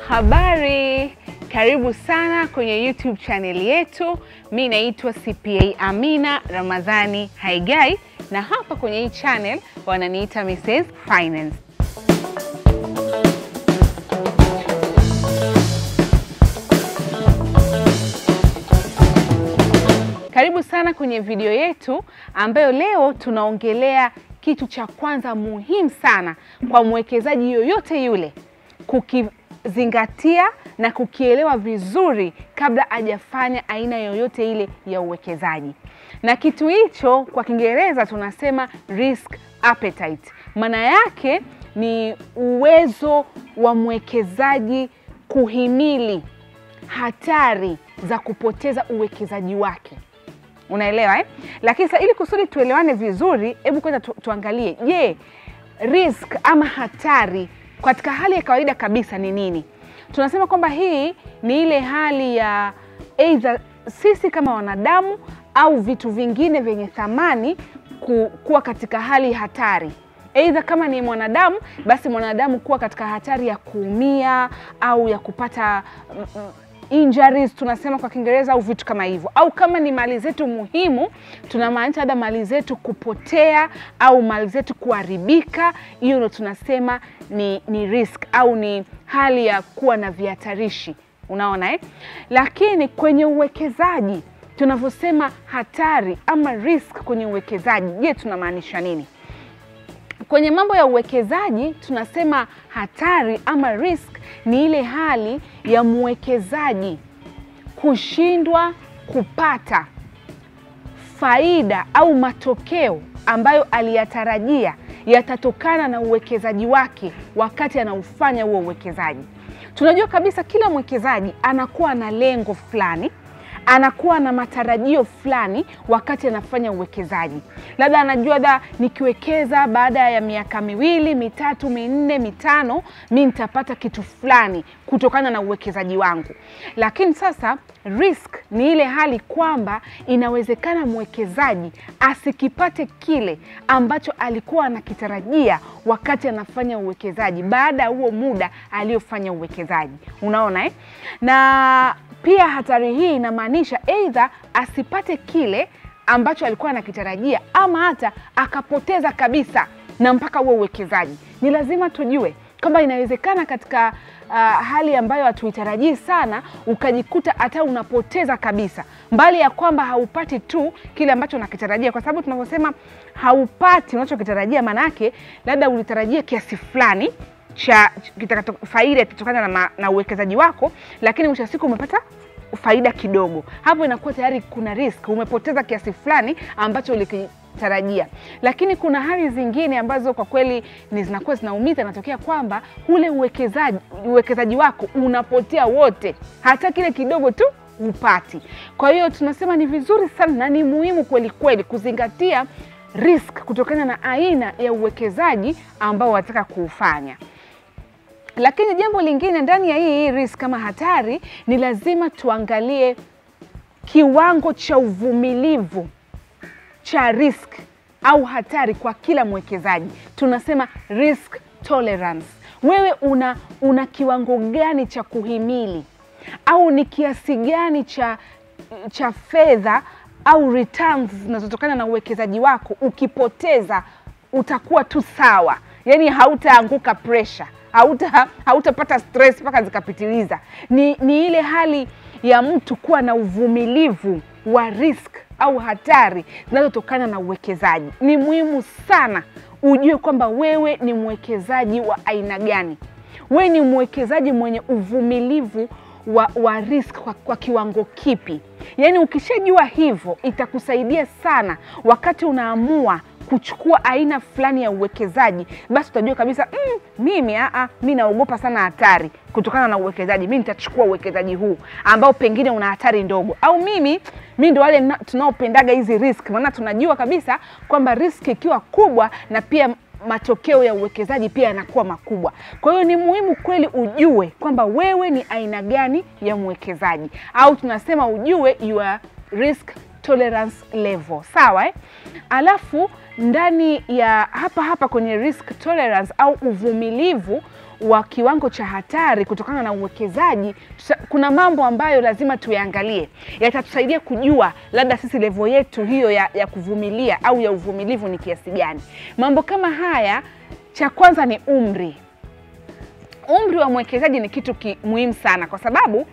Habari, karibu sana kwenye YouTube channel yetu. Mi naitwa CPA Amina Ramadhani Haigai, na hapa kwenye hii channel wananiita Mrs Finance. Karibu sana kwenye video yetu ambayo leo tunaongelea kitu cha kwanza muhimu sana kwa mwekezaji yoyote yule kukizingatia na kukielewa vizuri kabla hajafanya aina yoyote ile ya uwekezaji. Na kitu hicho kwa Kiingereza tunasema risk appetite. Maana yake ni uwezo wa mwekezaji kuhimili hatari za kupoteza uwekezaji wake. Unaelewa eh? Lakini sasa ili kusudi tuelewane vizuri, hebu kwanza tu, tuangalie, je, risk ama hatari katika hali ya kawaida kabisa ni nini? Tunasema kwamba hii ni ile hali ya aidha sisi kama wanadamu au vitu vingine vyenye thamani ku, kuwa katika hali hatari Aidha, kama ni mwanadamu basi mwanadamu kuwa katika hatari ya kuumia au ya kupata mm, mm, injuries tunasema kwa Kiingereza au vitu kama hivyo, au kama ni mali zetu muhimu, tunamaanisha labda mali zetu kupotea au mali zetu kuharibika. Hiyo ndo tunasema ni, ni risk au ni hali ya kuwa na vihatarishi, unaona eh? Lakini kwenye uwekezaji tunavyosema hatari ama risk kwenye uwekezaji, je, tunamaanisha nini? Kwenye mambo ya uwekezaji tunasema hatari ama risk ni ile hali ya mwekezaji kushindwa kupata faida au matokeo ambayo aliyatarajia yatatokana na uwekezaji wake wakati anaufanya huo uwekezaji. Tunajua kabisa kila mwekezaji anakuwa na lengo fulani anakuwa na matarajio fulani wakati anafanya uwekezaji. Labda anajua da, nikiwekeza baada ya miaka miwili mitatu minne mitano, mi nitapata kitu fulani kutokana na uwekezaji wangu. Lakini sasa risk ni ile hali kwamba inawezekana mwekezaji asikipate kile ambacho alikuwa anakitarajia wakati anafanya uwekezaji baada ya huo muda aliyofanya uwekezaji. Unaona eh? na pia hatari hii inamaanisha aidha asipate kile ambacho alikuwa anakitarajia ama hata akapoteza kabisa na mpaka huo uwekezaji. Ni lazima tujue kwamba inawezekana katika uh, hali ambayo hatuitarajii sana ukajikuta hata unapoteza kabisa, mbali ya kwamba haupati tu kile ambacho unakitarajia, kwa sababu tunavyosema haupati unachokitarajia, maanake labda ulitarajia kiasi fulani cha faida itatokana na, na uwekezaji wako, lakini mwisho wa siku umepata faida kidogo. Hapo inakuwa tayari kuna risk, umepoteza kiasi fulani ambacho ulikitarajia. Lakini kuna hali zingine ambazo kwa kweli ni zinakuwa zinaumiza, inatokea kwamba ule uwekezaji uwekezaji wako unapotea wote, hata kile kidogo tu upati. Kwa hiyo tunasema ni vizuri sana na ni muhimu kweli kweli kuzingatia risk kutokana na aina ya uwekezaji ambao wataka kuufanya. Lakini jambo lingine ndani ya hii risk kama hatari, ni lazima tuangalie kiwango cha uvumilivu cha risk au hatari kwa kila mwekezaji. Tunasema risk tolerance. Wewe una, una kiwango gani cha kuhimili au ni kiasi gani cha, cha fedha au returns zinazotokana na uwekezaji wako, ukipoteza utakuwa tu sawa, yaani hautaanguka pressure hauta hautapata stress mpaka zikapitiliza. Ni, ni ile hali ya mtu kuwa na uvumilivu wa risk au hatari zinazotokana na uwekezaji. Ni muhimu sana ujue kwamba wewe ni mwekezaji wa aina gani. Wewe ni mwekezaji mwenye uvumilivu wa, wa risk kwa, kwa kiwango kipi? Yaani ukishajua hivyo itakusaidia sana wakati unaamua kuchukua aina fulani ya uwekezaji, basi utajua kabisa mm, mimi aa, mi naogopa sana hatari kutokana na uwekezaji, mi nitachukua uwekezaji huu ambao pengine una hatari ndogo, au mimi mi ndo wale tunaopendaga hizi risk, maana tunajua kabisa kwamba risk ikiwa kubwa na pia matokeo ya uwekezaji pia yanakuwa makubwa. Kwa hiyo ni muhimu kweli ujue kwamba wewe ni aina gani ya mwekezaji, au tunasema ujue your risk tolerance level, sawa eh? Alafu ndani ya hapa hapa kwenye risk tolerance au uvumilivu wa kiwango cha hatari kutokana na uwekezaji, tusa- kuna mambo ambayo lazima tuyaangalie, yatatusaidia kujua labda sisi levo yetu hiyo ya, ya kuvumilia au ya uvumilivu ni kiasi gani. Mambo kama haya, cha kwanza ni umri. Umri wa mwekezaji ni kitu ki, muhimu sana kwa sababu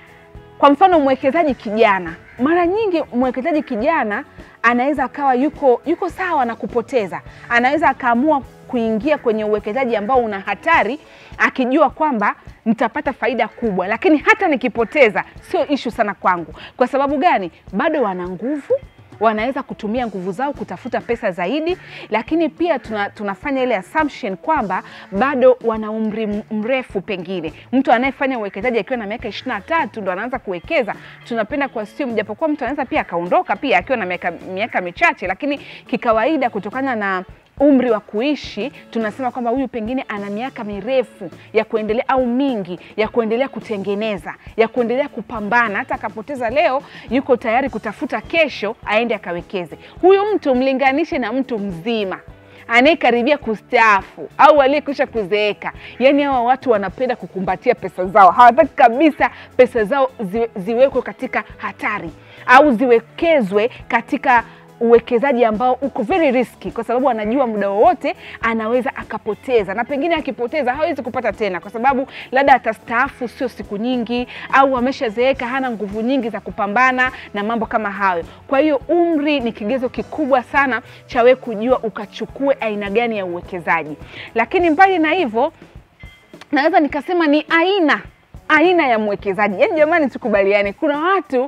kwa mfano mwekezaji kijana, mara nyingi mwekezaji kijana anaweza akawa yuko yuko sawa na kupoteza, anaweza akaamua kuingia kwenye uwekezaji ambao una hatari, akijua kwamba nitapata faida kubwa, lakini hata nikipoteza sio ishu sana kwangu. Kwa sababu gani? Bado wana nguvu wanaweza kutumia nguvu zao kutafuta pesa zaidi, lakini pia tuna, tunafanya ile assumption kwamba bado wana umri m- mrefu. Pengine mtu anayefanya uwekezaji akiwa na miaka ishirini na tatu ndo anaanza kuwekeza, tunapenda kuassume, japokuwa mtu anaweza pia akaondoka pia akiwa na miaka, miaka michache, lakini kikawaida kutokana na umri wa kuishi tunasema kwamba huyu pengine ana miaka mirefu ya kuendelea au mingi ya kuendelea kutengeneza ya kuendelea kupambana. Hata akapoteza leo, yuko tayari kutafuta kesho aende akawekeze. Huyu mtu mlinganishe na mtu mzima anayekaribia kustaafu au aliyekwisha kuzeeka. Yaani hawa watu wanapenda kukumbatia pesa zao, hawataki kabisa pesa zao ziwe, ziwekwe katika hatari au ziwekezwe katika uwekezaji ambao uko very risky, kwa sababu anajua muda wowote anaweza akapoteza, na pengine akipoteza hawezi kupata tena, kwa sababu labda atastaafu sio siku nyingi, au ameshazeeka hana nguvu nyingi za kupambana na mambo kama hayo. Kwa hiyo umri ni kigezo kikubwa sana cha wewe kujua ukachukue aina gani ya uwekezaji, lakini mbali na hivyo naweza nikasema ni aina aina ya mwekezaji. Yaani jamani, tukubaliane, kuna watu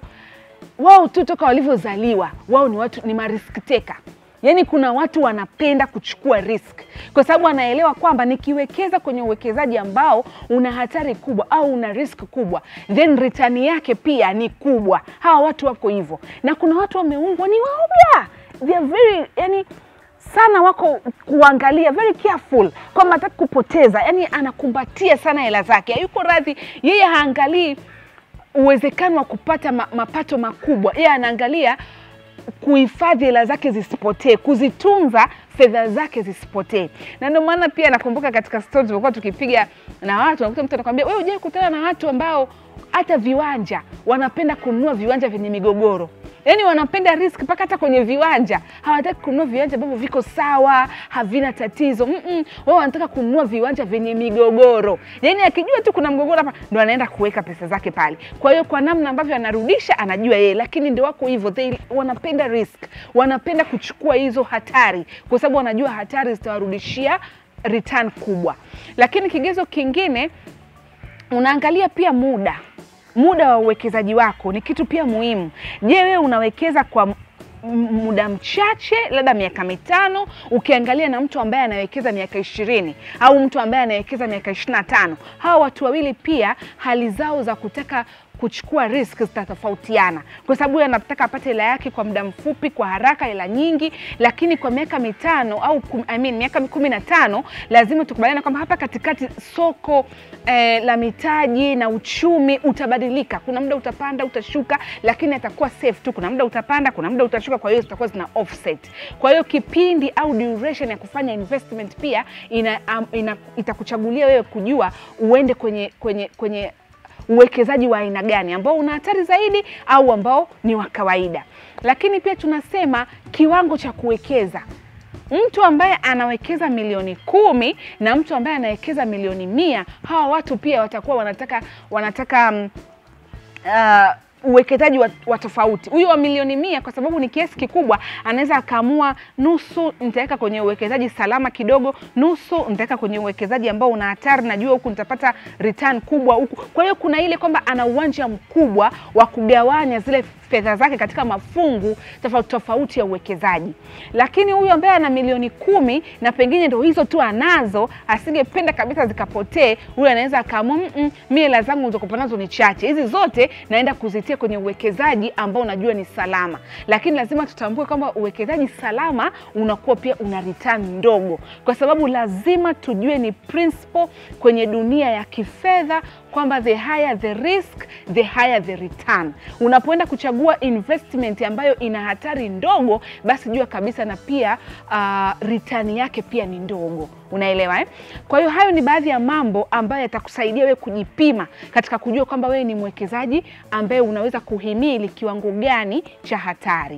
wao tu toka walivyozaliwa wao ni watu ni marisk taker. Yaani kuna watu wanapenda kuchukua risk kwa sababu anaelewa kwamba nikiwekeza kwenye uwekezaji ambao una hatari kubwa au una risk kubwa, then return yake pia ni kubwa. Hawa watu wako hivyo, na kuna watu wameumbwa ni waoga, they are very yani sana wako kuangalia very careful kwamba hataki kupoteza, yani anakumbatia sana hela zake, hayuko radhi yeye, haangalii uwezekano wa kupata ma, mapato makubwa. Yeye anaangalia kuhifadhi hela zake zisipotee, kuzitunza fedha zake zisipotee. Na ndio maana pia nakumbuka katika stori tulikuwa tukipiga na watu, nakuta mtu anakwambia wewe, hujai kukutana na watu ambao hata viwanja wanapenda kununua viwanja vyenye migogoro yaani wanapenda risk mpaka hata kwenye viwanja hawataki kununua viwanja ambavyo viko sawa havina tatizo Mm-mm. wao wanataka kununua viwanja vyenye migogoro yaani akijua tu kuna mgogoro hapa ndo anaenda kuweka pesa zake pale kwa hiyo kwa namna ambavyo anarudisha anajua yeye lakini ndio wako hivyo they wanapenda risk wanapenda kuchukua hizo hatari kwa sababu wanajua hatari zitawarudishia return kubwa lakini kigezo kingine unaangalia pia muda muda wa uwekezaji wako ni kitu pia muhimu. Je, wewe unawekeza kwa m- muda mchache, labda miaka mitano, ukiangalia na mtu ambaye anawekeza miaka ishirini au mtu ambaye anawekeza miaka ishirini na tano hawa watu wawili pia hali zao za kutaka kuchukua risk zitatofautiana, kwa sababu huyu anataka apate hela yake kwa muda mfupi, kwa haraka, hela nyingi, lakini kwa miaka mitano au kum, I mean, miaka kumi na tano lazima tukubaliana kwamba hapa katikati soko eh, la mitaji na uchumi utabadilika. Kuna muda utapanda, utashuka, lakini atakuwa safe tu. Kuna muda utapanda, kuna muda utashuka, kwa hiyo zitakuwa zina offset. Kwa hiyo kipindi au duration ya kufanya investment pia ina, um, ina, itakuchagulia wewe kujua uende kwenye kwenye kwenye uwekezaji wa aina gani ambao una hatari zaidi au ambao ni wa kawaida. Lakini pia tunasema kiwango cha kuwekeza. Mtu ambaye anawekeza milioni kumi na mtu ambaye anawekeza milioni mia hawa watu pia watakuwa wanataka wanataka um, uh, uwekezaji wa, wa tofauti. Huyu wa milioni mia kwa sababu ni kiasi kikubwa, anaweza akaamua nusu nitaweka kwenye uwekezaji salama kidogo, nusu nitaweka kwenye uwekezaji ambao una hatari, najua huku nitapata return kubwa huku. Kwa hiyo kuna ile kwamba ana uwanja mkubwa wa kugawanya zile fedha zake katika mafungu tofauti tofauti ya uwekezaji. Lakini huyu ambaye ana milioni kumi na pengine ndo hizo tu anazo, asingependa kabisa zikapotee, huyu anaweza akaamua mm, mi hela zangu nilizokuwa nazo ni chache, hizi zote naenda kuzitia kwenye uwekezaji ambao unajua ni salama. Lakini lazima tutambue kwamba uwekezaji salama unakuwa pia una return ndogo, kwa sababu lazima tujue ni principle kwenye dunia ya kifedha kwamba the higher the risk the higher the return. Unapoenda kuchagua investment ambayo ina hatari ndogo, basi jua kabisa na pia uh, return yake pia ni ndogo. Unaelewa eh? Kwa hiyo hayo ni baadhi ya mambo ambayo yatakusaidia wewe kujipima katika kujua kwamba wewe ni mwekezaji ambaye unaweza kuhimili kiwango gani cha hatari.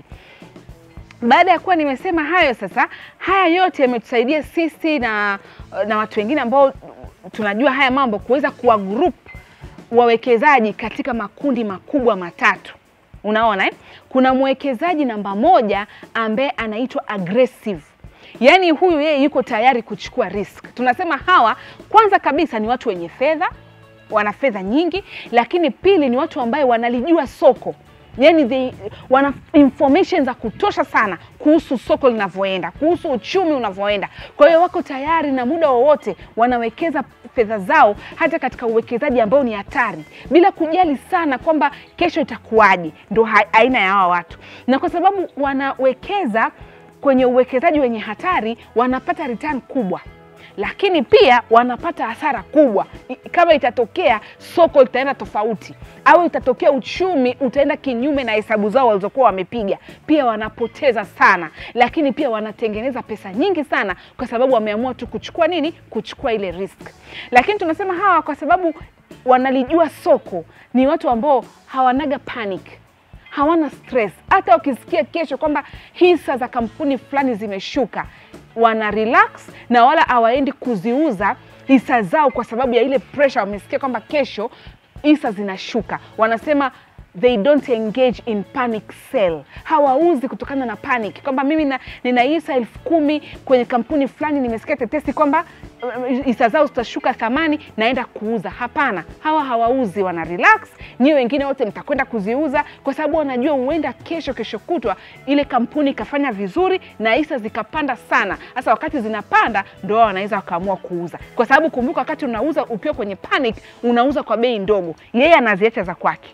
Baada ya kuwa nimesema hayo, sasa haya yote yametusaidia sisi na, na watu wengine ambao tunajua haya mambo kuweza kuwa group wawekezaji katika makundi makubwa matatu. Unaona eh? Kuna mwekezaji namba moja ambaye anaitwa aggressive Yaani huyu yeye yuko tayari kuchukua risk. Tunasema hawa kwanza kabisa ni watu wenye fedha, wana fedha nyingi, lakini pili ni watu ambaye wanalijua soko yani they, wana information za kutosha sana kuhusu soko linavyoenda, kuhusu uchumi unavyoenda. Kwa hiyo wako tayari na muda wowote wanawekeza fedha zao hata katika uwekezaji ambao ni hatari, bila kujali sana kwamba kesho itakuwaje. Ndo aina ya hawa watu, na kwa sababu wanawekeza kwenye uwekezaji wenye hatari, wanapata return kubwa lakini pia wanapata hasara kubwa kama itatokea soko litaenda tofauti au itatokea uchumi utaenda kinyume na hesabu zao walizokuwa wamepiga, pia wanapoteza sana, lakini pia wanatengeneza pesa nyingi sana kwa sababu wameamua tu kuchukua nini, kuchukua ile risk. Lakini tunasema hawa kwa sababu wanalijua soko, ni watu ambao hawanaga panic hawana stress. Hata wakisikia kesho kwamba hisa za kampuni fulani zimeshuka, wana relax na wala hawaendi kuziuza hisa zao kwa sababu ya ile pressure. Wamesikia kwamba kesho hisa zinashuka, wanasema they don't engage in panic sell. Hawauzi kutokana na panic kwamba mimi na, nina hisa elfu kumi kwenye kampuni fulani, nimesikia tetesi kwamba hisa zao zitashuka thamani, naenda kuuza. Hapana, hawa hawauzi, wana relax. Nyiwe wengine wote mtakwenda kuziuza kwa sababu wanajua huenda kesho, kesho kutwa ile kampuni ikafanya vizuri na hisa zikapanda sana. Sasa wakati zinapanda, ndo wao wanaweza wakaamua kuuza, kwa sababu kumbuka, wakati unauza ukiwa kwenye panic, unauza kwa bei ndogo, yeye anaziacha za kwake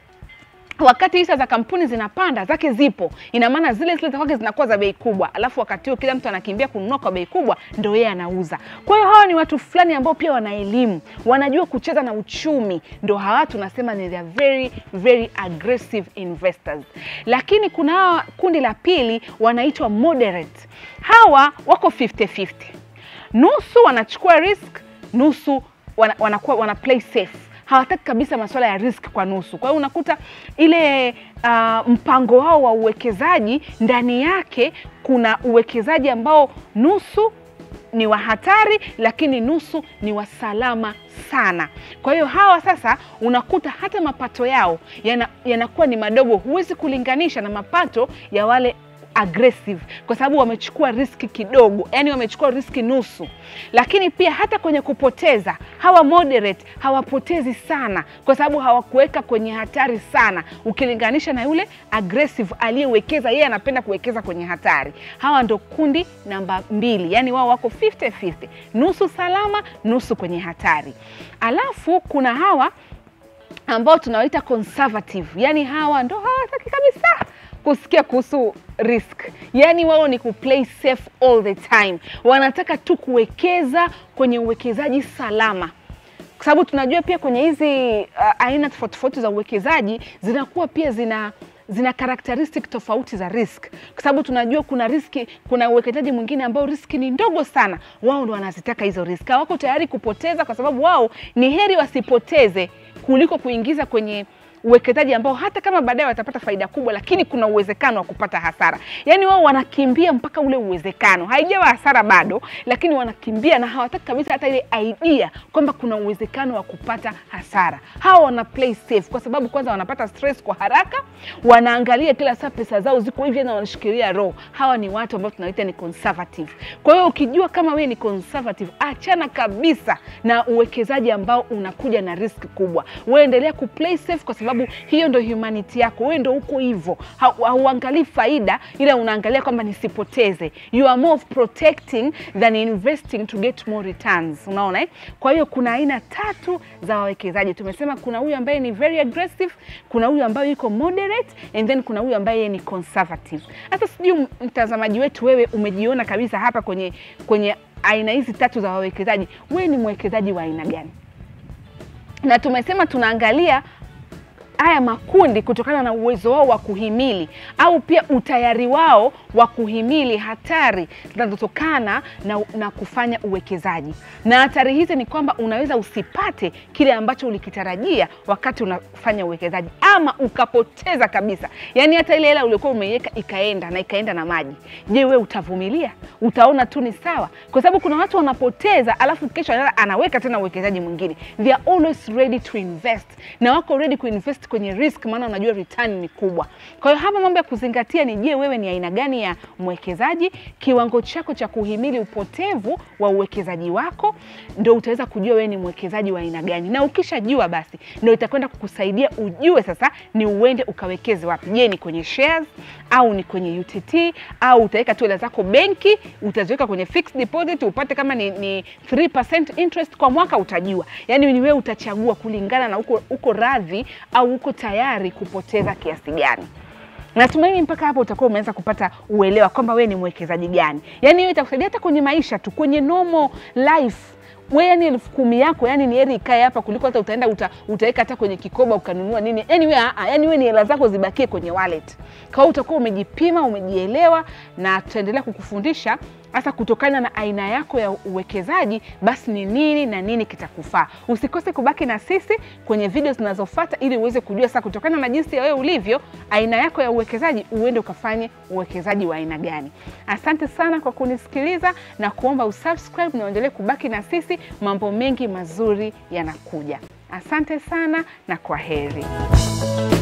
wakati hisa za kampuni zinapanda zake zipo, ina maana zile zile za kwake zinakuwa za bei kubwa, alafu wakati huo kila mtu anakimbia kununua kwa bei kubwa, ndo yeye anauza. Kwa hiyo hawa ni watu fulani ambao pia wana elimu, wanajua kucheza na uchumi, ndo hawa tunasema ni the very very aggressive investors. Lakini kuna hawa kundi la pili wanaitwa moderate. Hawa wako 50-50, nusu wanachukua risk, nusu wana, wanakuwa wana play safe hawataki kabisa masuala ya risk kwa nusu. Kwa hiyo unakuta ile uh, mpango wao wa uwekezaji ndani yake kuna uwekezaji ambao nusu ni wa hatari, lakini nusu ni wa salama sana. Kwa hiyo hawa sasa unakuta hata mapato yao yanakuwa yana ni madogo, huwezi kulinganisha na mapato ya wale aggressive kwa sababu wamechukua riski kidogo, yani wamechukua riski nusu. Lakini pia hata kwenye kupoteza, hawa moderate hawapotezi sana, kwa sababu hawakuweka kwenye hatari sana, ukilinganisha na yule aggressive aliyewekeza. Yeye anapenda kuwekeza kwenye hatari. Hawa ndo kundi namba mbili, yani wao wako 50-50, nusu salama, nusu kwenye hatari. Alafu kuna hawa ambao tunawaita conservative, yani hawa ndo hawataki kabisa kusikia kuhusu risk, yaani wao ni kuplay safe all the time, wanataka tu kuwekeza kwenye uwekezaji salama, kwa sababu tunajua pia kwenye hizi uh, aina tofauti tofauti za uwekezaji zinakuwa pia zina zina karakteristik tofauti za risk, kwa sababu tunajua kuna riski, kuna uwekezaji mwingine ambao riski ni ndogo sana, wao ndo wanazitaka hizo riski, hawako tayari kupoteza, kwa sababu wao ni heri wasipoteze kuliko kuingiza kwenye uwekezaji ambao hata kama baadaye watapata faida kubwa, lakini kuna uwezekano wa kupata hasara. Yaani wao wanakimbia mpaka ule uwezekano, haijawa hasara bado, lakini wanakimbia na hawataki kabisa hata ile idea kwamba kuna uwezekano wa kupata hasara. Hawa wana play safe kwa sababu kwanza wanapata stress kwa haraka, wanaangalia kila saa pesa zao ziko hivi na wanashikilia roho. Hawa ni watu ambao tunaita ni conservative. Kwa hiyo ukijua kama wewe ni conservative, achana kabisa na uwekezaji ambao unakuja na risk kubwa. Wewe endelea ku play safe kwa sababu hiyo ndo humanity yako, wewe ndo uko hivyo, hauangalii faida, ila unaangalia kwamba nisipoteze. You are more of protecting than investing to get more returns. Unaona eh? Kwa hiyo kuna aina tatu za wawekezaji. Tumesema kuna huyu ambaye ni very aggressive, kuna huyu ambaye yuko moderate and then kuna huyu ambaye ni conservative. Sasa sijui mtazamaji wetu, wewe umejiona kabisa hapa kwenye kwenye aina hizi tatu za wawekezaji, wewe ni mwekezaji wa aina gani? na tumesema tunaangalia haya makundi kutokana na uwezo wao wa kuhimili au pia utayari wao wa kuhimili hatari zinazotokana na, na kufanya uwekezaji. Na hatari hizi ni kwamba unaweza usipate kile ambacho ulikitarajia wakati unafanya uwekezaji, ama ukapoteza kabisa, yaani hata ile hela uliokuwa umeiweka ikaenda na ikaenda na maji. Je, wewe utavumilia? Utaona tu ni sawa? Kwa sababu kuna watu wanapoteza, alafu kesho anaweka tena uwekezaji mwingine. They are always ready to invest, na wako ready kuinvest kwenye risk, maana unajua return ni kubwa. Kwa hiyo hapa mambo ya kuzingatia ni je, wewe ni aina gani ya mwekezaji? Kiwango chako cha kuhimili upotevu wa uwekezaji wako, ndio utaweza kujua wewe ni mwekezaji wa aina gani, na ukishajua basi ndio itakwenda kukusaidia ujue sasa ni uende ukawekeze wapi. Je, ni kwenye shares au ni kwenye UTT au utaweka tu hela zako benki, utaziweka kwenye fixed deposit upate kama ni, ni 3% interest kwa mwaka, utajua. Yani ni wewe utachagua kulingana na uko, uko radhi au uko tayari kupoteza kiasi gani. Natumaini mpaka hapo utakuwa umeanza kupata uelewa kwamba wewe ni mwekezaji gani. Yani hiyo itakusaidia hata kwenye maisha tu, kwenye normal life we yani elfu kumi yako yani ni heri ikae hapa kuliko hata utaenda uta, utaweka hata kwenye kikoba ukanunua nini. Yani we, aa, yani we ni hela zako zibakie kwenye wallet. Kwa hiyo utakuwa umejipima, umejielewa, na tutaendelea kukufundisha hasa kutokana na aina yako ya uwekezaji, basi ni nini na nini kitakufaa. Usikose kubaki na sisi kwenye video zinazofuata ili uweze kujua sasa, kutokana na jinsi ya wewe ulivyo, aina yako ya uwekezaji, uende ukafanye uwekezaji wa aina gani. Asante sana kwa kunisikiliza na kuomba usubscribe na uendelee kubaki na sisi, mambo mengi mazuri yanakuja. Asante sana na kwa heri.